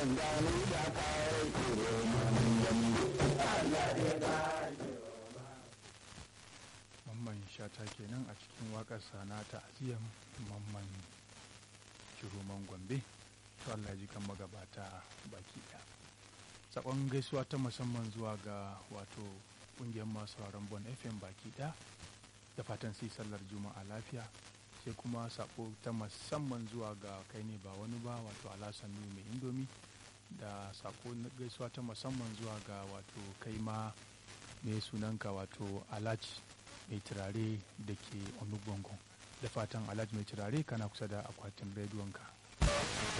gani da kayan kuro Allah ya ba mamman shata kenan a cikin waƙar sana ta aziyan mamman kiroman gombe to Allah ji kan magabata baki ɗaya sakon gaisuwa ta musamman zuwa ga wato ƙungiyar masu sauraron bon fm baki ɗaya da fatan sai sallar juma'a lafiya sai kuma sako ta musamman zuwa ga kai ne ba wani ba wato alasan mai indomi da sako gaisuwa ta musamman zuwa ga wato kai ma mai sunanka wato alaci mai turare da ke onugbongon da fatan alhaji mai turare kana kusa da akwatin rediyonka